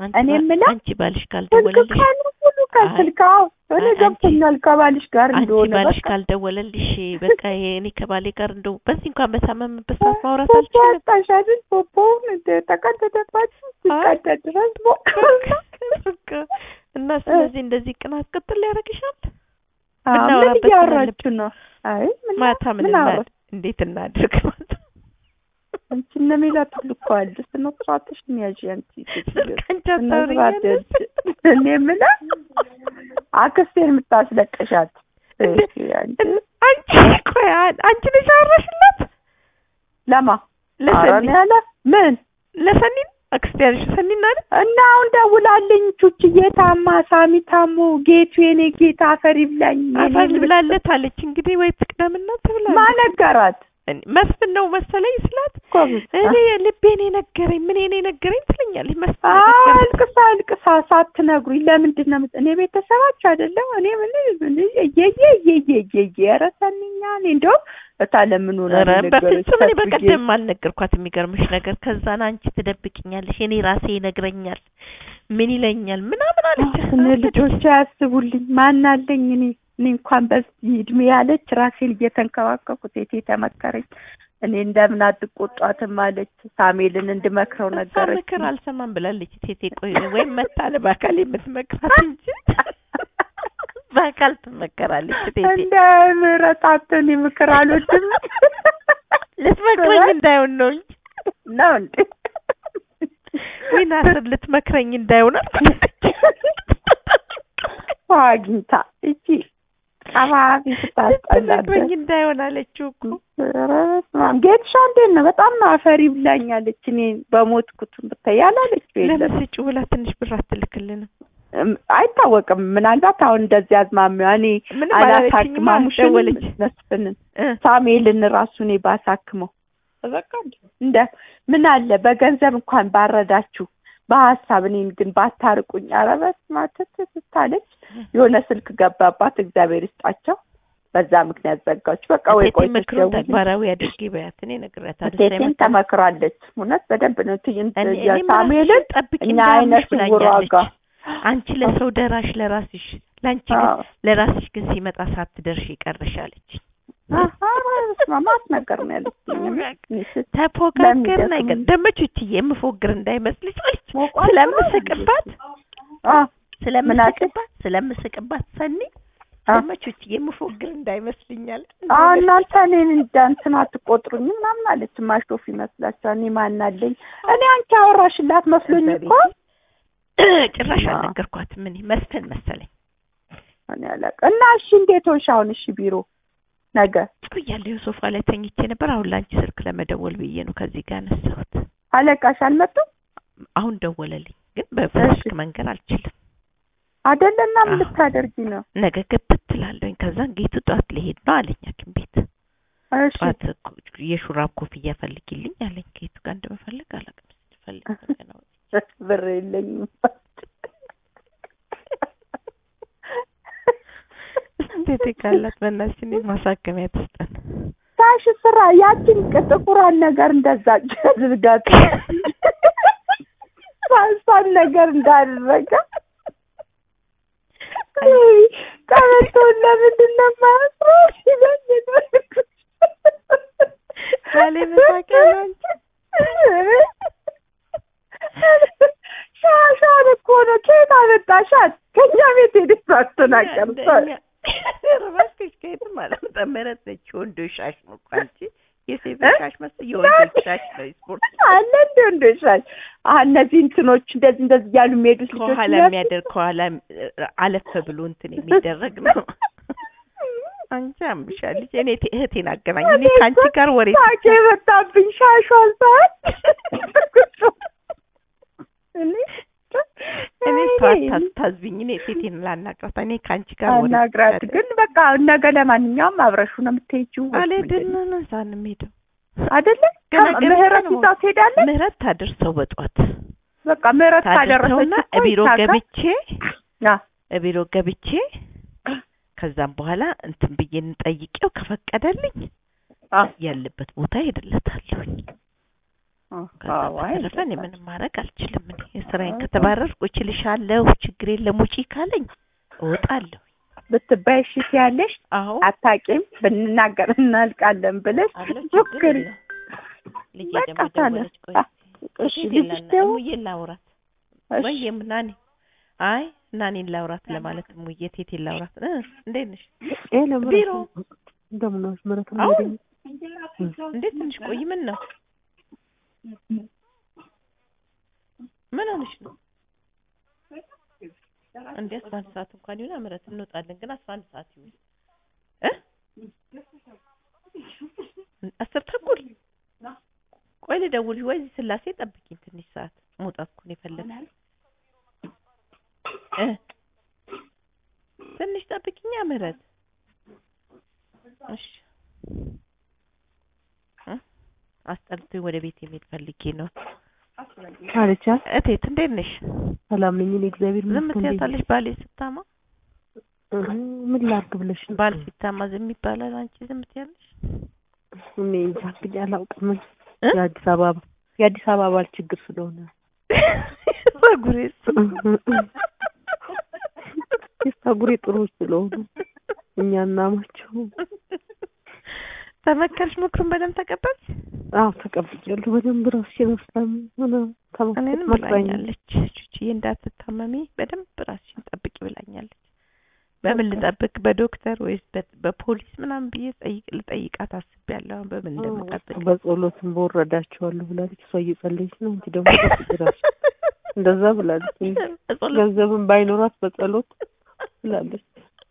አንቺ እኔ ባ- የምለው አንቺ ባልሽ ስልክ ካልደወለልሽ ቀኑ ሙሉ ከስልክ አዎ እኔ አይ፣ አንቺ- ገብቶኛል ከባልሽ ጋር አንቺ እንደሆነ ባልሽ በቃ ካልደወለልሽ በቃ ይሄ እኔ ከባሌ ጋር እንደው በዚህ እንኳን በታመምበት ሰዓት ማውራት ፖፖ አልችልም። አጣሽ አይደል ፖፖውን እንደ ተቀደደባችሁ ሲቀደድ ድረስ ሞቀ በቃ እና ስለዚህ እንደዚህ ቅናት ቅጥል ሊያደርግሻል። ምን ምናወራበት እያወራችሁ ነው? አይ ምን ማታ ምን ምን አወራ? እናድርግ? እንዴት እናድርግ? አንቺ እነ ሜላት ሁሉ እኮ አሉ። ስነ ስርዓትሽን ያዢ አንቺ ስልካንቺ ስነ ስርዓት አታወሪኛለሽ? ያዥ። እኔ የምለው አክስቴን የምታስለቅሻት እንደ- እሺ፣ አንቺ አንቺ ቆይ አ- አንቺ ነሽ ያወራሽላት ለማ ኧረ ለሰኒ እኔ ያለ ምን ለሰኒን አክስቴ ያልሽ ሰኒና አይደል? እና አሁን ደውላልኝ ቹችዬ ታማ ሳሚ ታሞ ጌቱ የኔ ጌታ አፈር ይብላኝ የኔ አፈር ልብ- ብላለች አለች። እንግዲህ ወይ ትቅደምና ትብላለች። ማነገራት እኔ- መስፍን ነው መሰለኝ ስላት ጎበዝ። እኔ ልቤን የነገረኝ ምን እኔ ነገረኝ ትለኛለች። መስፍን አዎ፣ የነገረኝ። አልቅሳ አልቅሳ ሳትነግሩኝ ለምንድን ነው የምት- እኔ ቤተሰባችሁ አይደለም እኔ ምን ምን እየየ እየየ እየየ ኧረ ሰኒኛ እኔ እንደውም እታለምን ሆነ ኧረ በፍጹም እኔ በቀደም አልነገርኳት። የሚገርምሽ ነገር ከዛን አንቺ ትደብቅኛለሽ፣ እኔ ራሴ ይነግረኛል፣ ምን ይለኛል ምናምን አለች። እኔ ልጆች አያስቡልኝ ማን አለኝ እኔ እኔ እንኳን በዚህ እድሜ ያለች ራሴን እየተንከባከብኩ ቴቴ ተመከረኝ እኔ እንደምን አትቆጧትም አለች ሳሜልን እንድመክረው እሷ ነገረች ምክር አልሰማም ብላለች። ቴቴ ቆይ ወይም መታ በአካል የምትመክራት እንጂ በአካል ትመከራለች። ቴቴ እንደ ምህረታትን ምክር አልወድም ልትመክረኝ እንዳይሆን ነው እንጂ ነው እንዴ ወይ ናስር ልትመክረኝ እንዳይሆን አልኩት። አግኝታ እቺ ቀባቢ ስታስጠላበት ልትመክረኝ እንዳይሆን አለችው እኮ ኧረ በስመ አብ ጌትሻ እንዴት ነው በጣም ነው አፈሪ ብላኛለች እኔ በሞትኩት ብታይ ያላለች የለም ለምን ስጪው ብላ ትንሽ ብር አትልክልንም? እም፣ አይታወቅም ምናልባት አሁን እንደዚህ አዝማሚያ እኔ ምንም አላለችኝማ። አላሳክማሙሽን ደወለች መስፍንን እ ሳሙኤልን ራሱ እኔ ባሳክመው በቃ እንደ ምን አለ በገንዘብ እንኳን ባረዳችሁ በሀሳብ እኔን ግን ባታርቁኝ። ኧረ በስመ አብ ትት ስታለች የሆነ ስልክ ገባባት። እግዚአብሔር ይስጣቸው። በዛ ምክንያት ዘጋች። በቃ ወይ ቴቴ ቆይ ምክሩን ተግባራዊ አድርጊ በያት። እኔ እነግራታለሁ። ቴቴን ተመክራለች። እውነት በደንብ ነው ትዕይንት እኔ እኔ ሳሙኤልን ጠብቂ እኛ እንዳያምሽ አይነት ስውሯ ብላኛለች። ጋር አንቺ ለሰው ደራሽ ለራስሽ ለአንቺ ግን አዎ። ለራስሽ ግን ሲመጣ ሳትደርሽ ይቀርሻለች። አሀ፣ በስመ አብ ማስነገር ነው ያለችኝ። እኔ ስት- ተፎጋገር ለምን ነገር ይደክም? ደግሞ ቹችዬ የምፎግር እንዳይመስልሽ አለች። ሞቋል ስለምስቅባት አ ስለምስቅባት ስለምስቅባት ሰኒ አ ደግሞ ቹችዬ የምፎግር እንዳይመስልኛል። አ እናንተ እኔን እንደ እንትን አትቆጥሩኝ ምናምን አለች። ማሾፍ ይመስላችኋል? እኔ ማን አለኝ? እኔ አንቺ አወራሽላት መስሎኝ እኮ ጭራሽ አ። አልነገርኳትም። እኔ መስፍን መሰለኝ እኔ አላውቅም። እና እሺ እንዴት ሆንሽ አሁን? እሺ ቢሮ ነገ ቆያለሁ ሶፋ ላይ ተኝቼ ነበር። አሁን ላንቺ ስልክ ለመደወል ብዬ ነው ከዚህ ጋር ያነሳሁት። አለቃሽ አልመጡም አሁን ደወለልኝ፣ ግን በስልክ እሺ። መንገር አልችልም። አይደለና ምን አዎ። ልታደርጊ ነው? ነገ ገብት ትላለኝ። ከዛን ጌቱ ጠዋት ሊሄድ ነው አለኝ ሐኪም ቤት እሺ ጠዋት እኮ የሹራብ ኮፍያ ፈልጊልኝ አለኝ። ጌቱ ጋር እንደምፈልግ አላውቅም። ፈልግ ነው ብር የለኝም። እንዴት ካላት በእናትሽ እኔ ማሳከሚያ ትስጠን። ታሽ ስራ ያችን ጥቁሯን ነገር እንደዛ አድርጋት ሳሳን ነገር እንዳደረገ ቀበቶውን ለምንድን ነው የማያስረው ሲለኝ የኖርኩት። ባሌ መሳቂያ ነው አንቺ። ሻሻን እኮ ነው ከየት አመጣሻት? ከእኛ ቤት ሄደሽ አትናገር እንደኛ- ኧረ እባክሽ ከየትም አላመጣም። ምህረት ነች የወንዶች ሻሽ ነው እኮ አንቺ የሴቶች ሻሽ መስል የወንዶች ሻሽ ነው። ስፖርት አለ እንደ ወንዶሻል እነዚህ እንትኖች እንደዚህ እንደዚህ እያሉ የሚሄዱት ልጆች ከኋላ እያሉ- የሚያደርግ ከኋላ አለፈ ብሎ እንትን የሚደረግ ነው። አንቺ አምሻል ልጅ እኔ ቴ- እህቴን አገናኝ። እኔ ከአንቺ ጋር ወሬ ሳቄ የመጣብኝ ሻሿን ሳይ እኔ እኔ ተዋት ታዝቢኝ። እኔ ሴቴን ላናግራት። እኔ ከአንቺ ጋር ወሬ አናግራት ብቻ ግን በቃ ነገ ለማንኛውም አብረሹ ነው የምትሄጂው ወይስ አልሄድን ምንድን ነው? እዛ ነው የምሄደው። አይደለ ገና ገና ምህረት ነው። ይዛው ትሄዳለች ምህረት ታደርሰው በጧት በቃ ምህረት ታደርሰውና ካደረሰች እኮ ቢሮ ይታገል። ገብቼ አ ቢሮ ገብቼ ከዛም በኋላ እንትን ብዬ እንጠይቄው ከፈቀደልኝ አ ያለበት ቦታ ሄድለታለሁኝ። ከዛ አዎ፣ አይ በተረፈ እኔ እንደዛ። ምንም ማድረግ አልችልም። እኔ የስራዬን አዎ። ከተባረርኩ እችልሻለሁ፣ ችግር የለም ውጪ ካለኝ እወጣለሁ። ብትባይ እሺ ትያለሽ። አዎ አታቂም ብንናገር እናልቃለን ብለሽ አለው ችግር ሞክሪ። የለም። ልጄ በቃ ደግሞ ታዲያ። ደወለች። ቆይ አ- እሺ እቴቴ ልጅሽ ላና- ደግሞ እሙዬን ላውራት እሺ፣ ወይም ናኒ አይ ናኒን ላውራት ለማለት እሙዬ ቴቴን ላውራት እ እንዴት ነሽ? ሄሎ ምረት ቢሮ እንደምን ዋልሽ? ምረት ነው አሁን ወደኝ እንዴት ትንሽ ቆይ። ምን ነው ምን ሆነሽ ነው እንዴ? አስራ አንድ ሰዓት እንኳን ይሁን ምረት እንወጣለን፣ ግን አስራ አንድ ሰዓት ይሁን እ አስር ተኩል ቆይ ልደውል ወይ እዚህ ስላሴ ጠብቂኝ ትንሽ ሰዓት መውጣት እኮ ነው የፈለግኩት እ ትንሽ ጠብቂኛ ምህረት እሺ እ አስጠልቶኝ ወደ ቤት የሚሄድ ፈልጌ ነው አለቻ። እቴት እንዴት ነሽ ሰላም ነኝ እኔ እግዚአብሔር ዝም ይመስገን። እንዴት ትያታለሽ ባሌ ስታማ ነሽ? ምን ላድርግ ብለሽ ነው? ባል ሲታማ ዝም ይባላል አንቺ ዝም ትያለሽ እኔ እንጃ እንግዲህ አላውቅም። እ? የአዲስ አበባ የአዲስ አበባ ባል ችግር ስለሆነ ጸጉሬስ የፀጉሬ ጥሩዎች ስለሆኑ እኛ እናማቸው። ተመከርሽ ምክሩን በደንብ ተቀበልሽ አዎ ተቀብያለሁ። በደንብ ራስሽን አስታሚ ሆነ እኔንም ብላኛለች ቹቺዬ እንዳትታመሚ በደንብ ራስሽን ጠብቂ ብላኛለች በምን ልጠብቅ በዶክተር ወይስ በ- በፖሊስ ምናምን ብዬ ጠይቅ ልጠይቃት አስቤያለሁ አሁን በምን እንደምጠብቅ በጸሎትም በወረዳቸዋለሁ ብላለች። እሷ እየጸለየች ነው እንጂ ደግሞ ጠብቂ ራስሽን እንደዛ ብላለች። በጸሎት ገንዘብም ባይኖራት በጸሎት ብላለች።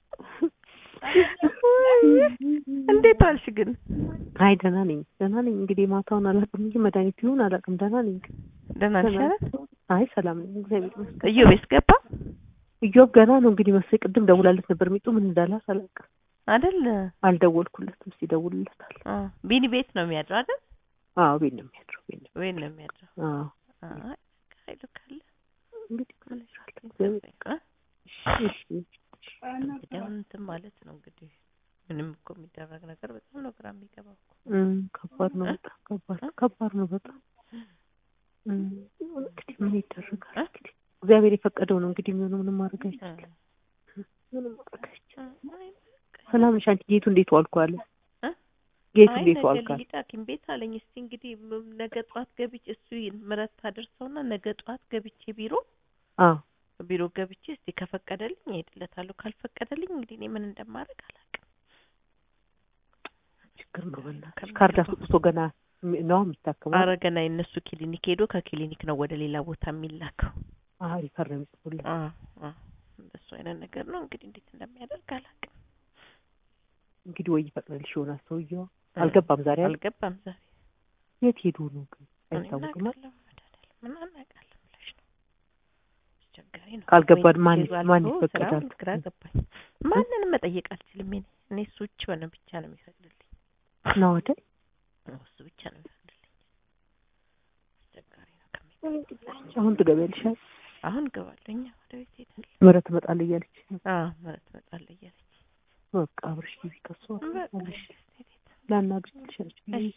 እንዴት ዋልሽ ግን አይ ደህና ነኝ ደህና ነኝ። እንግዲህ ማታውን አላውቅም እንጂ መድኃኒት ይሁን አላውቅም። ደህና ነኝ። ደህና ነሽ አይደል አይ ሰላም ነኝ እግዚአብሔር ይመስገን። እዮቤስ ገባ እዮብ ገና ነው እንግዲህ መሰለኝ ቅድም ደውላለት ነበር። ሚጡ ምን እንዳላት አላውቅም። አይደል አልደወልኩለትም። እስኪ እደውልለታል። አ ቢኒ ቤት ነው የሚያድረው አይደል አዎ ቤት ነው የሚያድረው። ቤት ነው ቤት ነው የሚያድረው አዎ አይ ኃይሉ ካለ እንግዲህ ምን እግዚአብሔር ይጠብቅ እሺ እንግዲህ አሁን እንትን ማለት ነው እንግዲህ ምንም እኮ የሚደረግ ነገር በጣም ነው ግራ የሚገባው እኮ እም ከባድ ነው በጣም ከባድ ከባድ ነው በጣም እም እንግዲህ ምን ይደረጋል እ? እንግዲህ እግዚአብሔር የፈቀደው ነው እንግዲህ የሚሆነው ምንም ማድረግ አይቻልም ምንም ማድረግ አይቻልም አይ ሰላም ነሽ አንቺ ጌቱ እንዴት ዋልኩ አለ እ? ጌቱ አይ እንዴት ነገ ዋልኩ አለ ልሂድ ሐኪም ቤት አለኝ። እስቲ እንግዲህ ም- ነገ ጠዋት ገብቼ እሱ ምረት ታደርሰውና ነገ ጠዋት ገብቼ ቢሮ አዎ ቢሮ ገብቼ እስቲ ከፈቀደልኝ እሄድለታለሁ፣ ካልፈቀደልኝ እንግዲህ እኔ ምን እንደማደርግ አላውቅም። ችግር ነው በእናትሽ ከሚገባው ካርድ አስወጥቶ ገና ሚ- ነው የሚታከመው አረ ገና የእነሱ ክሊኒክ ሄዶ ከክሊኒክ ነው ወደ ሌላ ቦታ የሚላከው። አዎ ሪፈር ነው የሚጽፉልኝ አ አ እንደሱ አይነት ነገር ነው እንግዲህ እንዴት እንደሚያደርግ አላውቅም። እንግዲህ ወይ ይፈቅድልሽ ይሆናል ሰውዬው አልገባም ዛሬ አል- አልገባም ዛሬ የት ሄዱ ነው ግን እኔ አይታወቅም እናውቃለሁ መድኃኒዓለም ምን አናውቃለን ብለሽ ነው አስቸጋሪ ነው። ካልገባን ወይ ማን- ኬዙ ማን አልፎ ይፈቅዳል? ስራውን ግራ ገባኝ። ማንንም መጠየቅ አልችልም። እኔ እኔ እሱ ብቻ ነው ብቻ ነው የሚፈቅድልኝ። ነው አይደል እሱ ብቻ ነው የሚፈቅድልኝ። አስቸጋሪ ነው ከሚ አሁን ትገቢያለሽ አይደል? አሁን እገባለሁ እኛ ወደ ቤት ሄዳለሁ። ምህረት ትመጣለህ እያለች አዎ ማለት እመጣለሁ እያለች በቃ አብረሽ ጊዜ ከሱ በቃ እሺ፣ ቤት ላናግርሽ ትችላለች እሺ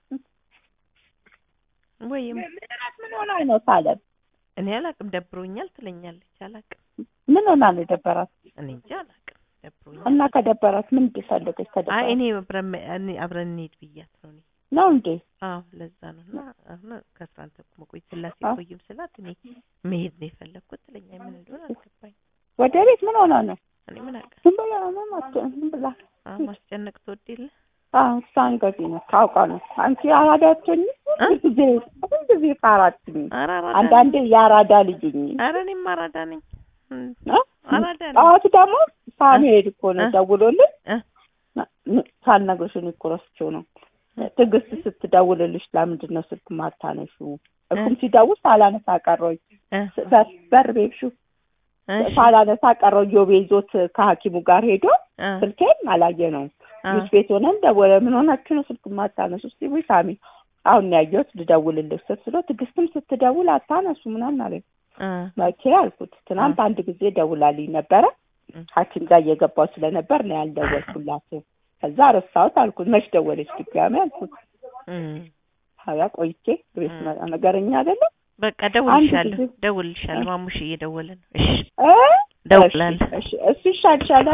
ወይም ምን ሆና ነው ታለም? እኔ አላቅም ደብሮኛል ትለኛለች። አላቅም ምን ሆና ነው የደበራት? እኔ እንጂ አላቅም ደብሮኛል። እና ከደበራት ምን እንድፈልገች አይ ከደበራት እኔ አብረን መ- እኔ አብረን እንሂድ ብያት ነው እኔ ነው እንዴ? አዎ ለዛ ነው እና አሁን ከአስራ አንድ ተኩል መቆየት ስላሴ አዎ። ቆይም ስላት እኔ መሄድ ነው የፈለግኩት ትለኛ ምን እንደሆነ አልገባኝ። ወደ ቤት ምን ሆና ነው? እኔ ምን አውቃ ዝም ብላ ነው ማስጨ ዝም ብላ አዎ ማስጨነቅ ትወድ የለ አዎ እሷን ገዚህ ነው ታውቃ ነው። አንቺ አራዳችኝ ጊዜ ሁሉ ጊዜ ፋራችኝ። ኧረ አራዳ ነኝ። አንዳንዴ የአራዳ ልጅኝ ኧረ እኔም አራዳ ነኝ እም፣ እ? አራዳ ነኝ። ጠዋት ደግሞ ሳልሄድ እኮ ነው እ? ደውሎልኝ እ? ሳልነግርሽ እኔ እኮ ረስቼው ነው። ትዕግስት ስትደውልልሽ ለምንድን ነው ስልክ ማታነሺው? እኩም ሲደውል ሳላነሳ ቀረሁኝ። እ? በር- በር ቤብሹ እሺ፣ ሳላነሳ ቀረሁ። ዮቤ ይዞት ከሐኪሙ ጋር ሄዶ እ፣ ስልኬን አላየ ነው እ፣ ጁስ ቤት ሆነን ደወለ። ምን ሆናችሁ ነው ስልክ ማታነሱ? እስቲ ወይ ሳሚ አሁን ነው ያየሁት ልደውልልህ ስል ስለው ትዕግስትም ስትደውል አታነሱ ምናምን አለኝ። እ፣ መቼ አልኩት። ትናንት አንድ ጊዜ ደውላልኝ ነበረ እ። ሐኪም ጋር እየገባሁ ስለነበር ነው ያልደወልኩላት። ከዛ ረሳሁት አልኩት። መች ደወለች ድጋሚ አልኩት። እም፣ ሀያ ቆይቼ ቤት እ። ስመጣ ነገረኛ አይደለም በቃ ደውልልሻለሁ ጊዜ- ደውልልሻለሁ። እ። ማሙሽ እየደወለ ነው። እሺ እ? ደውላለሁ። እሺ እሺ እሱ ይሻልሻል